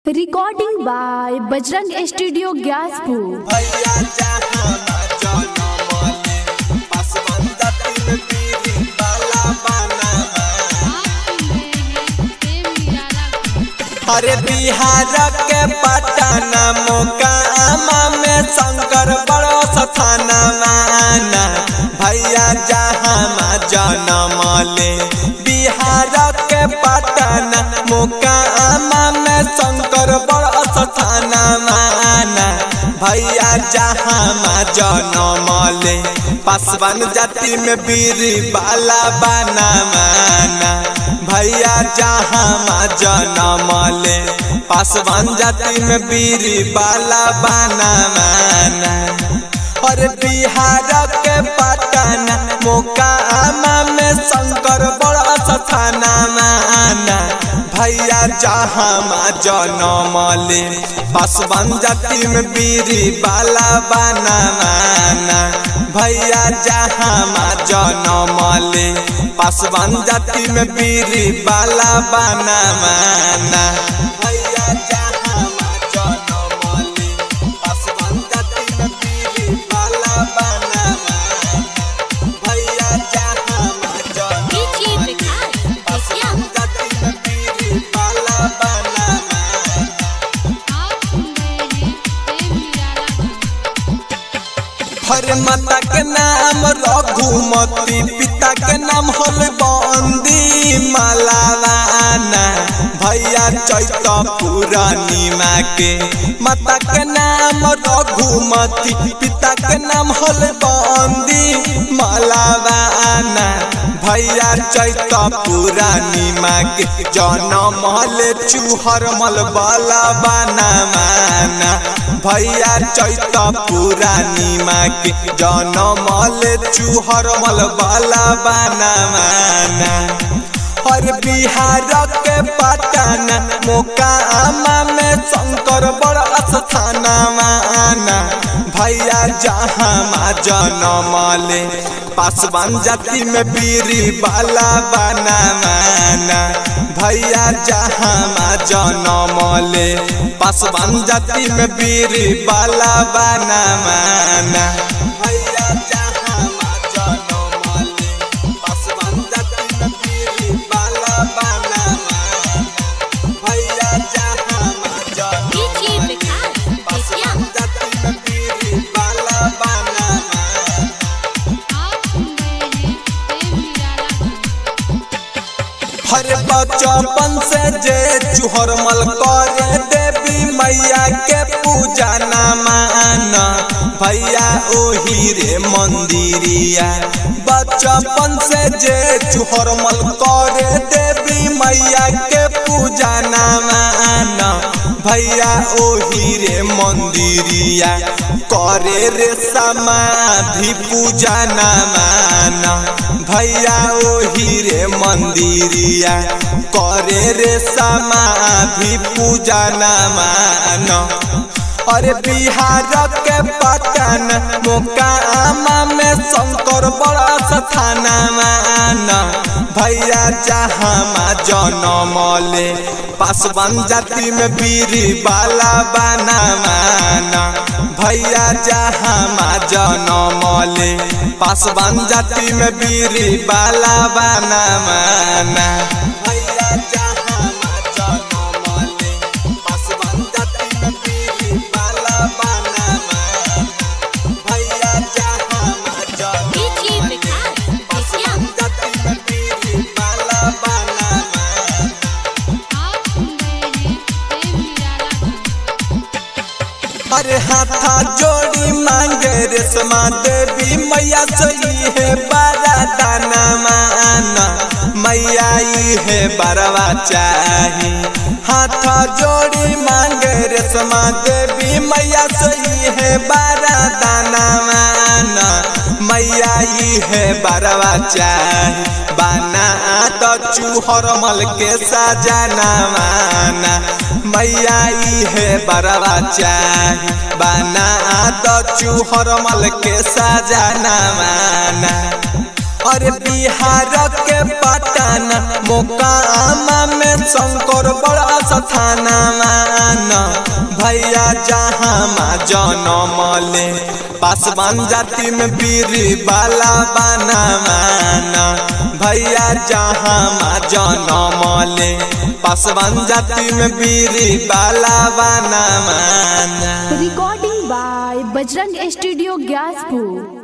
recording by Bajrang studio Gyaspur भैया जहाँ जनमले पासवंदा तीन पीढ़ी वाला बनावा अरे बिहार के पटना मोकामा में शंकर बड़ो स्थाना माना भैया जहाँ जनमले बिहार के पटना मोकामा में शंकर बड़ो स्थाना माना भैया जहाँ जनमले पासवान जाति में बीरी बाला बना माना भैया जहाँ जनमले पासवान जाति में बीरी बाला बना माना और बिहार के पटना मोकामा में शंकर बड़ा स्थाना माना भैया जहाँ जनमले पासवान जाति में बीरी बाला बना माना भैया जहाँ जनमले पासवान जाति में बीरी बाला बना माना भैया जहाँ जनमले पासवान जाति में बीरी बाला बना माना भैया जहाँ जनमले पासवान जाति में बीरी बाला बना माना हर माता के नाम रघुमती पिता के नाम होल बंदी मालावाना भैया चैत पूर्णिमा के माता के नाम रघुमती पिता के नाम होल बंदी मालावाना भैया चैत पूर्णिमा के जनम हल चूहर मल बाला बना माना भैया चैत पूर्णिमा के जनमल चूहर मल बाला बना माना और बिहार के पटना मोकामा में शंकर बड़ा स्थाना माना भैया जहाँ जनमले पासवान जाति में बीरी बाला बना माना भैया जहाँ जनमले पासवान जाति में बीरी बाला बना माना भैया जहाँ जनमले पासवान जाति में बीरी बाला बना माना भैया जहाँ जनमले पासवान जाति में बीरी बाला बना माना हर बचपन से जे चुहर मल करे देवी मैया के पूजा न माना भैया ओही रे मंदिरिया बचपन से जे चुहर मल करे देवी मैया के पूजा न माना भैया ओही रे मंदिरिया करे रे समाधि पूजा न माना भैया ओही रे मंदिरिया करे रे समाधि पूजा न माना अरे बिहार के पटना मोकामा में शंकर बड़ा स्थाना माना भैया जहाँ जनमले पासवान जाति में बीरी बाला बना माना भैया जहाँ जनमले पासवान जाति में बीरी बाला बना माना भैया जहाँ जनमले पासवान जाति में बीरी बाला बना माना भैया जहाँ जनमले पासवान जाति में बीरी बाला बना माना अरे हाथा जोड़ी मांगे रेशमा देवी मैया सही है बारा दाना माना मैया ई है बरवा चाही हाथा जोड़ी मांगे रेशमा देवी मैया सही है बारा दाना माना मैया ई है बरवा चाही बाना तो चूहर मल के सजाना माना मैया ई है बरवा चाही बाना तो चूहर मल के सजाना माना अरे बिहार के पटन मोकामा में शंकर बड़ा स्थाना मान भैया जहाँ माँ जनम ले पासवान जाति में बीरी बाला बना माना भैया जहाँ माँ जनम ले पासवान जाति में बीरी बाला बना माना recording by Bajrang studio Gyaspur